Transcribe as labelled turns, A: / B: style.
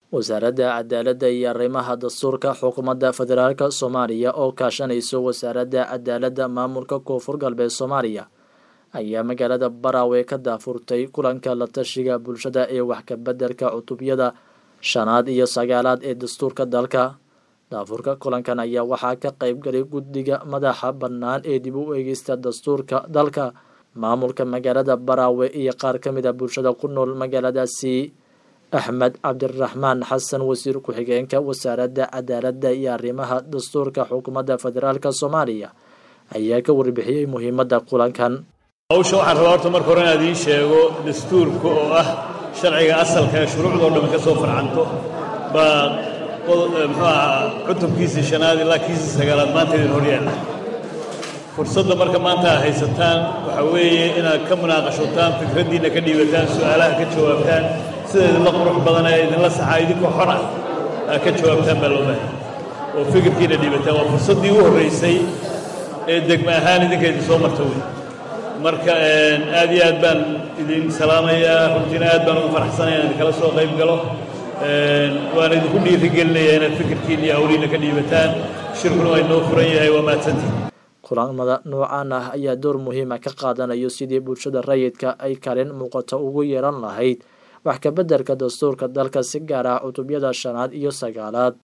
A: wasaaradda cadaaladda iyo arrimaha dastuurka xukuumadda federaalk soomaaliya oo kaashanayso wasaaradda cadaaladda maamulka koonfur galbeed soomaaliya ayaa magaalada baraawe ka daafurtay kulanka la tashiga bulshada ee wax kabeddelka cutubyada shanaad iyo sagaalaad ee dastuurka dalka daafurka kulankan ayaa waxaa ka qaybgalay guddiga madaxa bannaan ee dib u eegista dastuurka dalka maamulka magaalada baraawe iyo qaar ka mid a bulshada ku nool magaaladaasi axmed cabdiraxmaan xasan wasiir ku-xigeenka wasaaradda cadaaladda iyo arrimaha dastuurka xukuumadda federaalk soomaaliya ayaa ka warbixiyey muhiimadda kulankan
B: hawsha waxaan rabaa horta marka hore inaad ii sheego dastuurka oo ah sharciga asalka ee shuruucdao dhan ka soo farcanto baa muxuu ahaa cutubkiisii shanaad ilaa kiisii sagaalaad maanta idin hor yaalla fursadda marka maanta aad haysataan waxaa weeye inaad ka munaaqashotaan fikraddiinna ka dhiibataan su'aalaha ka jawaabtaan sida idinla qurux badan ee idinla saxaa idinkoo xor ah aad ka jawaabtaan baa loo baahay oo fikirkiina dhiibataan waa fursaddii u horraysay ee degma ahaan idinka idin soo marta wey marka aad iyo aad baan idin salaamayaa runtiina aad baan ugu faraxsanaya in idinkala soo qayb galo waan idinku dhiirigelinayaa inaad fikirkiina iyo hawliina ka dhiibataan shirkuna waa inoo furan yahay waa mahadsantihin
A: kulamada noocaan ah ayaa door muhiima ka qaadanayo sidii bulshada rayidka ay kalin muuqato ugu yeelan lahayd wax kabeddelka dastuurka dalka si gaar ah cutubyada shanaad iyo sagaalaad